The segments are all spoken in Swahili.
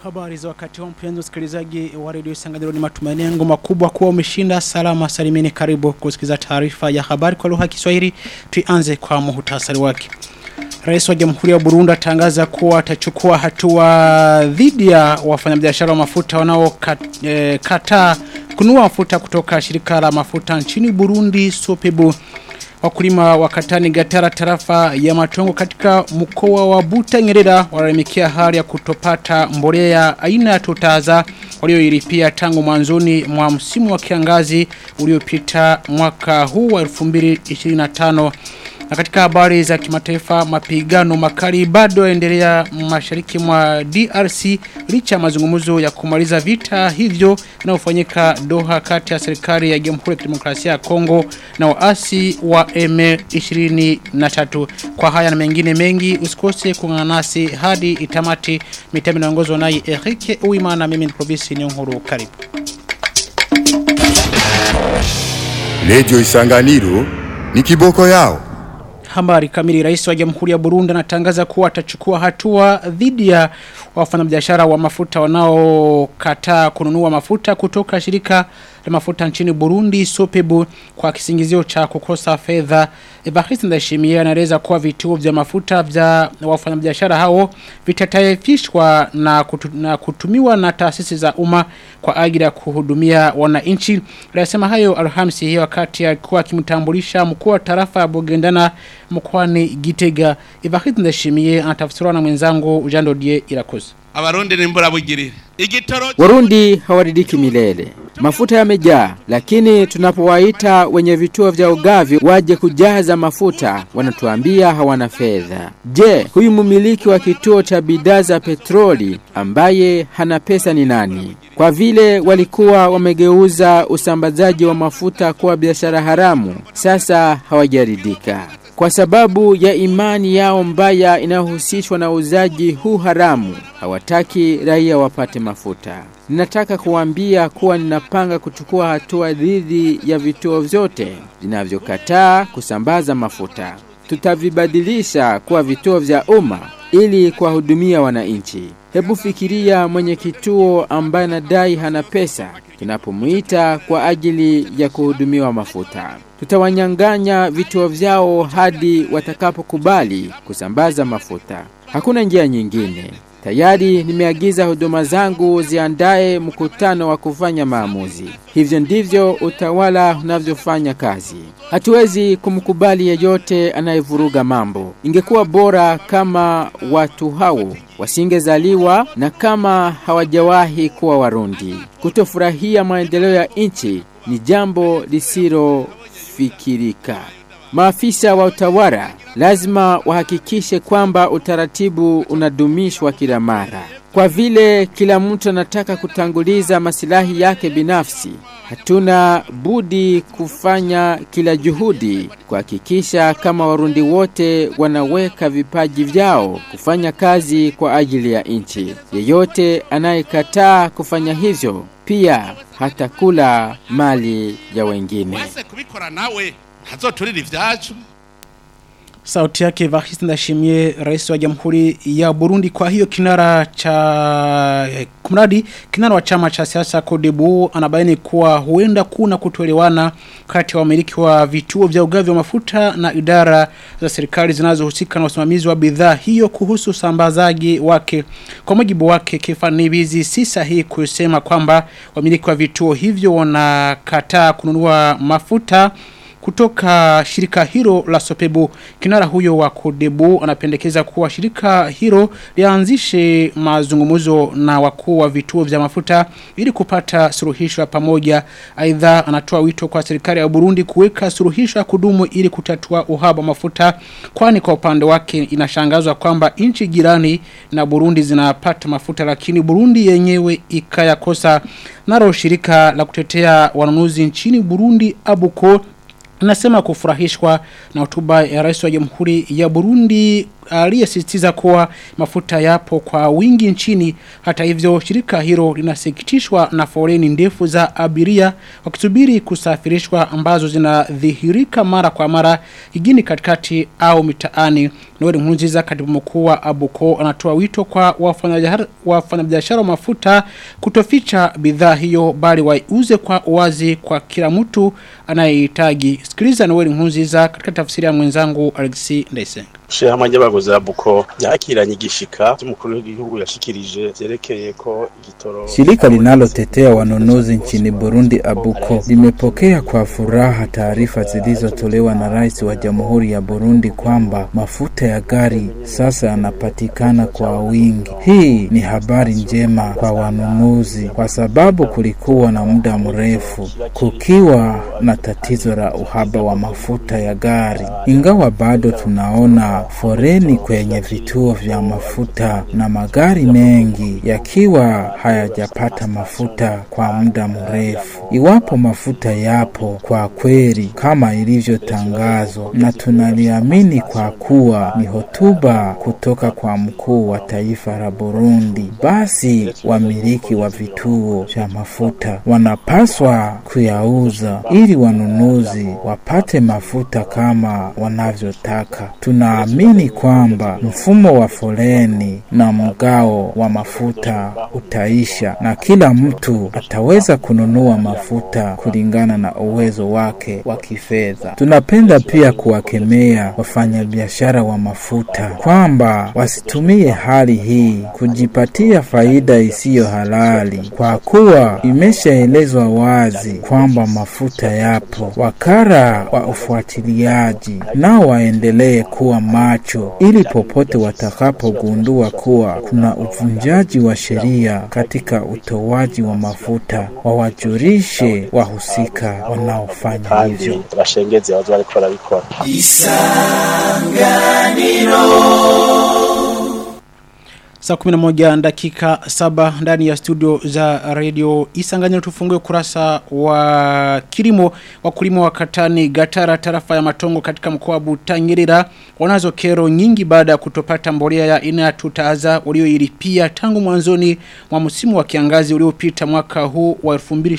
Habari za wakati wa mpenzi msikilizaji wa redio Isanganiro ni matumaini yangu makubwa kuwa umeshinda salama salimini karibu kusikiliza taarifa ya habari kwa lugha ya Kiswahili tuanze kwa muhtasari wake Rais wa Jamhuri ya Burundi atangaza kuwa atachukua hatua dhidi ya wafanyabiashara wa mafuta wanaokataa e, kununua mafuta kutoka shirika la mafuta nchini Burundi Sopebu Wakulima wa Katani Gatara tarafa ya Matongo katika mkoa wa Buta Nyerera walalamikia hali ya kutopata mbolea aina ya tutaza walioilipia tangu mwanzoni mwa msimu wa kiangazi uliopita mwaka huu wa 2025 na katika habari za kimataifa mapigano makali bado yaendelea mashariki mwa DRC licha mazungumzo ya kumaliza vita hivyo yanayofanyika Doha kati ya serikali ya Jamhuri ya Kidemokrasia ya Kongo na waasi wa M23. Kwa haya na mengine mengi usikose kuungana nasi hadi itamati mitami inaongozwa naye Eric Uimana mimi ni Probisi ni Nkuru karibu. Radio Isanganiro ni kiboko yao. Habari kamili rais wa Jamhuri ya Burundi anatangaza kuwa atachukua hatua dhidi ya wafanyabiashara wa mafuta wanaokataa kununua mafuta kutoka shirika la mafuta nchini Burundi Sopebu kwa kisingizio cha kukosa fedha. Evariste Ndayishimiye anaeleza kuwa vituo vya mafuta vya wafanyabiashara hao vitataifishwa na, kutu, na kutumiwa na taasisi za umma kwa ajili ya kuhudumia wananchi. Alisema hayo Alhamisi hiyo wakati alikuwa akimtambulisha mkuu wa tarafa ya Bugendana mkoani Gitega. Evariste Ndayishimiye anatafsiriwa na mwenzangu Ujando Die Irakoze. Abarundi nimbura bugirire. Igitoro Warundi hawaridiki milele. Mafuta yamejaa, lakini tunapowaita wenye vituo vya ugavi waje kujaza mafuta, wanatuambia hawana fedha. Je, huyu mmiliki wa kituo cha bidhaa za petroli ambaye hana pesa ni nani? Kwa vile walikuwa wamegeuza usambazaji wa mafuta kuwa biashara haramu, sasa hawajaridika kwa sababu ya imani yao mbaya inayohusishwa na uzaji huu haramu, hawataki raia wapate mafuta. Ninataka kuambia kuwa ninapanga kuchukua hatua dhidi ya vituo vyote vinavyokataa kusambaza mafuta. Tutavibadilisha kuwa vituo vya umma ili kuwahudumia wananchi. Hebu fikiria mwenye kituo ambaye anadai hana pesa tunapomuita kwa ajili ya kuhudumiwa mafuta. Tutawanyang'anya vituo vyao hadi watakapokubali kusambaza mafuta. Hakuna njia nyingine. Tayari nimeagiza huduma zangu ziandae mkutano wa kufanya maamuzi. Hivyo ndivyo utawala unavyofanya kazi. Hatuwezi kumkubali yeyote anayevuruga mambo. Ingekuwa bora kama watu hao wasingezaliwa na kama hawajawahi kuwa Warundi. Kutofurahia maendeleo ya nchi ni jambo lisilofikirika. Maafisa wa utawala lazima wahakikishe kwamba utaratibu unadumishwa kila mara. Kwa vile kila mtu anataka kutanguliza masilahi yake binafsi, hatuna budi kufanya kila juhudi kuhakikisha kama Warundi wote wanaweka vipaji vyao kufanya kazi kwa ajili ya nchi. Yeyote anayekataa kufanya hivyo pia hatakula mali ya wengine. wese kubikora nawe ntazoturira ivyacu Sauti yake Evariste Ndashimie rais wa Jamhuri ya Burundi kwa hiyo kinara cha eh, kumradi kinara wa chama cha siasa Kodebu anabaini kuwa huenda kuna kutoelewana kati ya wamiliki wa vituo vya ugavi wa mafuta na idara za serikali zinazohusika na usimamizi wa bidhaa hiyo kuhusu usambazaji wake. Kwa mujibu wake Kefani Bizi si sahihi kusema kwamba wamiliki wa vituo hivyo wanakataa kununua mafuta kutoka shirika hilo la Sopebu. Kinara huyo wa Kodebu anapendekeza kuwa shirika hilo lianzishe mazungumzo na wakuu wa vituo vya mafuta ili kupata suluhisho ya pamoja. Aidha anatoa wito kwa serikali ya Burundi kuweka suluhisho ya kudumu ili kutatua uhaba wa mafuta kwani kwa upande wake inashangazwa kwamba nchi jirani na Burundi zinapata mafuta lakini Burundi yenyewe ikayakosa. Naro shirika la kutetea wanunuzi nchini Burundi Abuko anasema kufurahishwa na hotuba ya rais wa jamhuri ya Burundi aliyesisitiza kuwa mafuta yapo kwa wingi nchini. Hata hivyo, shirika hilo linasikitishwa na foleni ndefu za abiria wakisubiri kusafirishwa ambazo zinadhihirika mara kwa mara jijini katikati au mitaani. Noel Nkurunziza katibu mkuu wa Abuko anatoa wito kwa wafanyabiashara wafanyabiashara wa mafuta kutoficha bidhaa hiyo bali waiuze kwa uwazi kwa kila mtu anayehitaji. Sikiliza Noel Nkurunziza katika tafsiri ya mwenzangu Alexis Ndaisenga. Shirahamwe ry'abaguzi ba Buko ryakiranye igishika cy'umukuru w'igihugu yashikirije vyerekeye ko igitoro Shirika linalotetea wanunuzi nchini Burundi Abuko limepokea kwa furaha taarifa zilizotolewa na rais wa Jamhuri ya Burundi kwamba mafuta ya gari sasa yanapatikana kwa wingi. Hii ni habari njema kwa wanunuzi kwa sababu kulikuwa na muda mrefu kukiwa na tatizo la uhaba wa mafuta ya gari, ingawa bado tunaona foreni kwenye vituo vya mafuta na magari mengi yakiwa hayajapata mafuta kwa muda mrefu. Iwapo mafuta yapo kwa kweli kama ilivyotangazwa, na tunaliamini kwa kuwa ni hotuba kutoka kwa mkuu wa taifa la Burundi, basi wamiliki wa vituo vya mafuta wanapaswa kuyauza ili wanunuzi wapate mafuta kama wanavyotaka. Tunaamini kwamba mfumo wa foleni na mgao wa mafuta utaisha na kila mtu ataweza kununua mafuta kulingana na uwezo wake wa kifedha. Tunapenda pia kuwakemea wafanyabiashara wa mafuta kwamba wasitumie hali hii kujipatia faida isiyo halali, kwa kuwa imeshaelezwa wazi kwamba mafuta yapo. Wakara wa ufuatiliaji nao waendelee kuwa macho ili popote watakapogundua kuwa kuna uvunjaji wa sheria katika utoaji wa mafuta wawajulishe wahusika wanaofanya hivyo. kandi bashengeze abazo bariko barabikora Saa 11 dakika saba ndani ya studio za radio Isanganyiro tufungue kurasa wa kilimo wakulima wa Katani Gatara tarafa ya Matongo katika mkoa wa Butanyerera wanazo kero nyingi baada ya kutopata mbolea ya aina ya tutaza walioilipia tangu mwanzoni mwa msimu wa kiangazi uliopita mwaka huu wa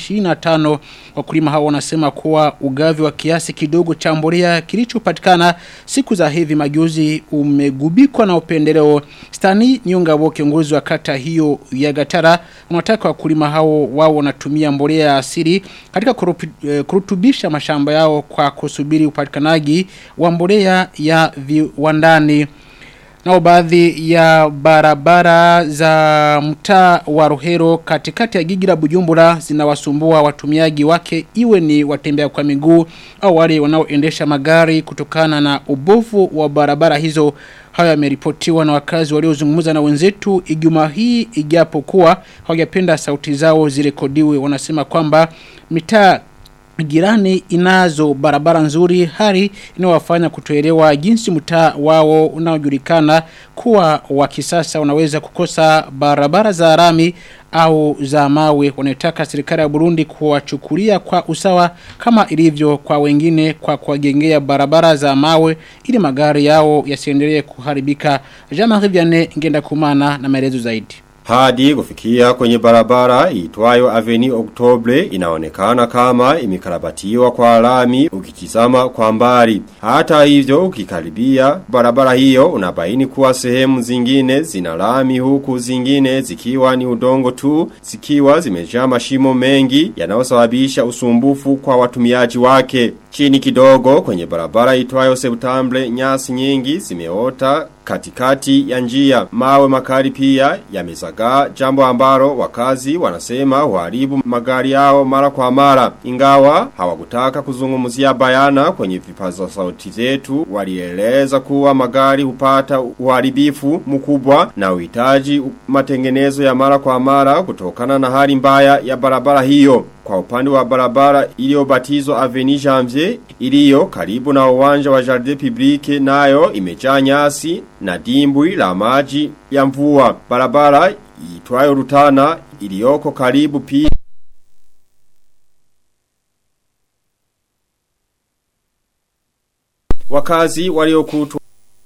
2025 wakulima hao wanasema kuwa ugavi wa kiasi kidogo cha mbolea kilichopatikana siku za hivi majuzi umegubikwa na upendeleo Stani Nyongabo kiongozi wa kata hiyo ya Gatara wanataka wakulima hao wao wanatumia mbolea ya asili katika kurupi- eh, kurutubisha mashamba yao kwa kusubiri upatikanaji wa mbolea ya viwandani. Nao baadhi ya barabara za mtaa wa Rohero katikati ya jiji la Bujumbura zinawasumbua watumiaji wake iwe ni watembea kwa miguu au wale wanaoendesha magari kutokana na ubovu wa barabara hizo. Hayo yameripotiwa na wakazi waliozungumza na wenzetu Ijumaa hii ijapokuwa hawajapenda sauti zao zirekodiwe wanasema kwamba mitaa Jirani inazo barabara nzuri hali inawafanya kutoelewa jinsi mtaa wao unaojulikana kuwa wa kisasa unaweza kukosa barabara za rami au za mawe wanataka serikali ya Burundi kuwachukulia kwa usawa kama ilivyo kwa wengine kwa kuwajengea barabara za mawe ili magari yao yasiendelee kuharibika. Jean-Marie Vianney ngenda kumana na maelezo zaidi. Hadi kufikia kwenye barabara itwayo Avenue Oktobre inaonekana kama imikarabatiwa kwa alami ukitizama kwa mbali. Hata hivyo ukikaribia barabara hiyo unabaini kuwa sehemu zingine zina lami huku zingine zikiwa ni udongo tu zikiwa zimejaa mashimo mengi yanayosababisha usumbufu kwa watumiaji wake. Chini kidogo kwenye barabara itwayo Septembre nyasi nyingi zimeota katikati ya njia mawe makali pia yamezagaa jambo ambalo wakazi wanasema huharibu magari yao mara kwa mara ingawa hawakutaka kuzungumzia bayana kwenye vipaza sauti zetu walieleza kuwa magari hupata uharibifu mkubwa na uhitaji matengenezo ya mara kwa mara kutokana na hali mbaya ya barabara hiyo kwa upande wa barabara iliyobatizwa Avenue Janvier iliyo karibu na uwanja wa Jardin Publique nayo imejaa nyasi na dimbwi la maji ya mvua. Barabara itwayo Rutana iliyoko karibu pia wakazi waliokutwa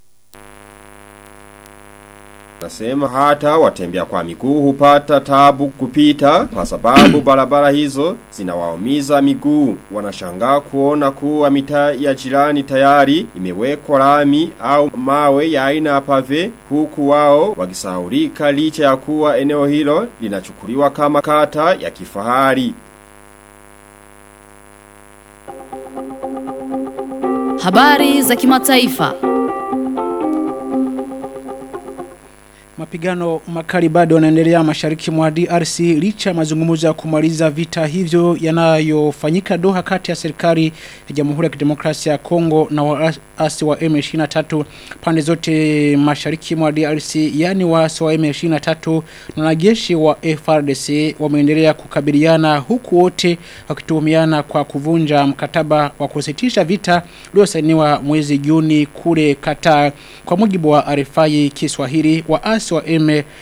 Nasema hata watembea kwa miguu hupata tabu kupita kwa sababu barabara hizo zinawaumiza miguu. Wanashangaa kuona kuwa mitaa ya jirani tayari imewekwa lami au mawe ya aina ya pave huku wao wakisahaulika licha ya kuwa eneo hilo linachukuliwa kama kata ya kifahari. Habari za kimataifa. Mapigano makali bado yanaendelea mashariki mwa DRC licha ya mazungumzo ya kumaliza vita hivyo yanayofanyika Doha kati ya serikali ya Jamhuri ya Kidemokrasia ya Kongo na waasi wa M23 pande zote mashariki mwa DRC yani waasi wa M23 na wanajeshi wa FRDC wameendelea kukabiliana huku wote wakituhumiana kwa kuvunja mkataba wa kusitisha vita uliosainiwa mwezi Juni kule Qatar kwa mujibu wa RFI Kiswahili waasi wa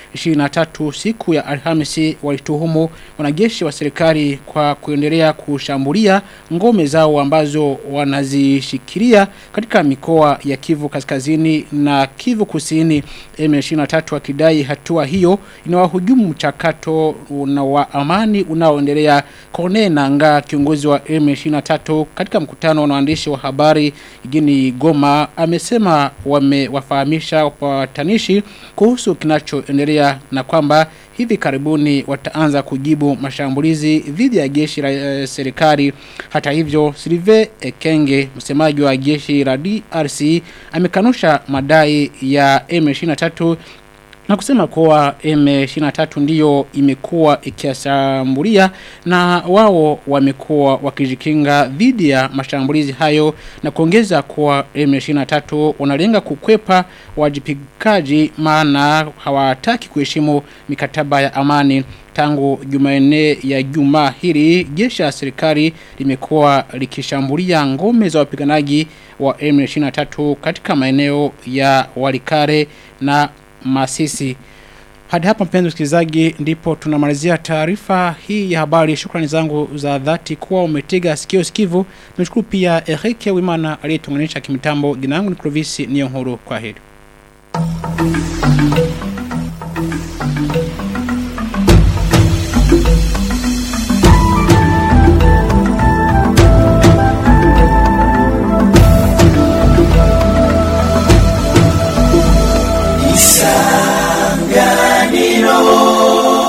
M23 siku ya Alhamisi walituhumu wanajeshi wa serikali kwa kuendelea kushambulia ngome zao ambazo wanazishikilia katika mikoa ya Kivu Kaskazini na Kivu Kusini M23 wakidai hatua hiyo inawahujumu mchakato na wa amani unaoendelea Corneille Nanga kiongozi wa M23 katika mkutano na waandishi wa habari jijini Goma amesema wamewafahamisha wapatanishi kuhusu kinachoendelea na kwamba hivi karibuni wataanza kujibu mashambulizi dhidi ya jeshi la e, serikali. Hata hivyo, Sylvain Ekenge, msemaji wa jeshi la DRC, amekanusha madai ya M23 na kusema kuwa M23 ndiyo imekuwa ikiashambulia na wao wamekuwa wakijikinga dhidi ya mashambulizi hayo na kuongeza kuwa M23 wanalenga kukwepa wajipikaji maana hawataki kuheshimu mikataba ya amani tangu Jumanne ya juma hili jeshi la serikali limekuwa likishambulia ngome za wapiganaji wa M23 katika maeneo ya Walikare na Masisi. Hadi hapa mpenzi msikilizaji ndipo tunamalizia taarifa hii ya habari. Shukrani zangu za dhati kuwa umetega sikio sikivu. Nimeshukuru pia Eric Wimana aliyetunganisha kimitambo. Jina langu ni Clovis Niyonkuru. Kwa heri.